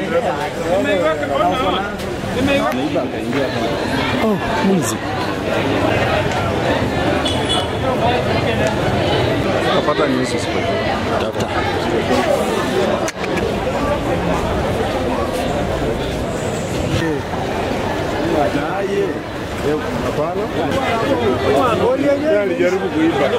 Oh, mwizi. Kapata nyusi sipo. Tafuta. Hapana. Yeye alijaribu kuiba.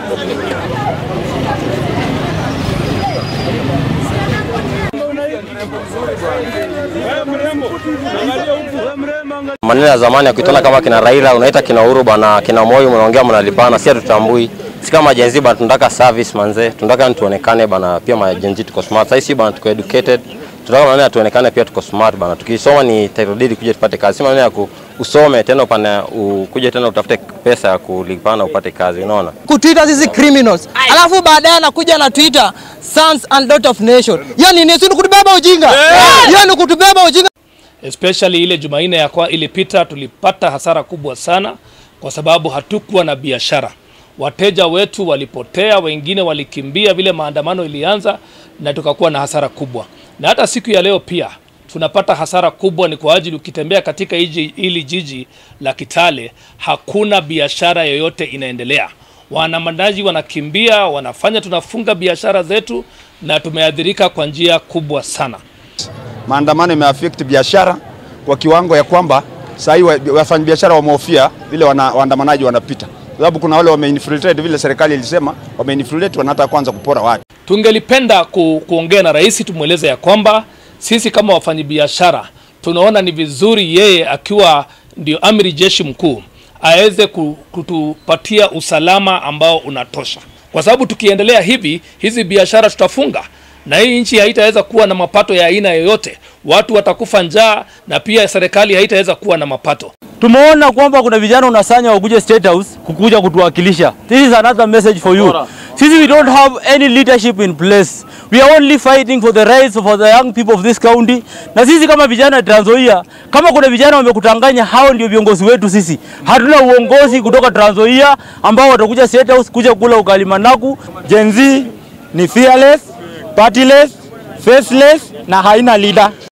Maneno ya zamani ya kuitana kama kina Raila unaita kina Uhuru bana, kina Moi mnaongea mnalipana, si hatutambui. Si kama Gen Z bana, tunataka service manze, tunataka yani tuonekane bana, pia ma Gen Z tuko smart. Sasa si bana, tuko educated, tunataka maneno ya tuonekane pia tuko smart bana. Tukisoma ni title deed kuja tupate kazi, si maneno ya ku, usome tena upane ukuje tena utafute pesa ya kulipana upate kazi, unaona? kutuita sisi criminals, alafu baadaye anakuja na Twitter sons and daughter of nation. Hiyo ni nini? Si ni kutubeba ujinga? Hiyo ni kutubeba ujinga. especially ile Jumanne ya kwa ilipita tulipata hasara kubwa sana kwa sababu hatukuwa na biashara. Wateja wetu walipotea, wengine walikimbia vile maandamano ilianza, na tukakuwa na hasara kubwa. Na hata siku ya leo pia tunapata hasara kubwa, ni kwa ajili ukitembea katika hiji, hili jiji la Kitale hakuna biashara yoyote inaendelea. Waandamanaji wanakimbia, wanafanya tunafunga biashara zetu, na tumeathirika kwa njia kubwa sana. maandamano imeaffect biashara kwa kiwango ya kwamba saa hii wa- wafanyabiashara wamehofia vile wana, waandamanaji wanapita, sababu kuna wale wameinfiltrate vile serikali ilisema wameinfiltrate, wanataka kwanza kupora watu. Tungelipenda ku, kuongea na rais tumweleze ya kwamba sisi kama wafanyabiashara tunaona ni vizuri yeye akiwa ndio amiri jeshi mkuu aweze ku- kutupatia usalama ambao unatosha, kwa sababu tukiendelea hivi hizi biashara tutafunga na hii nchi haitaweza kuwa na mapato ya aina yoyote. Watu watakufa njaa na pia serikali haitaweza kuwa na mapato. Tumeona kwamba kuna vijana unasanya wakuje State House kukuja kutuwakilisha. This is another message for you. Sisi we don't have any leadership in place. We are only fighting for the rights of the young people of this county. Na sisi kama vijana Trans Nzoia, kama kuna vijana wamekutanganya, hao ndio viongozi wetu sisi. Hatuna uongozi kutoka Trans Nzoia ambao watakuja State House kuja kula ugali managu. Gen Z ni fearless, partyless, faceless na haina leader.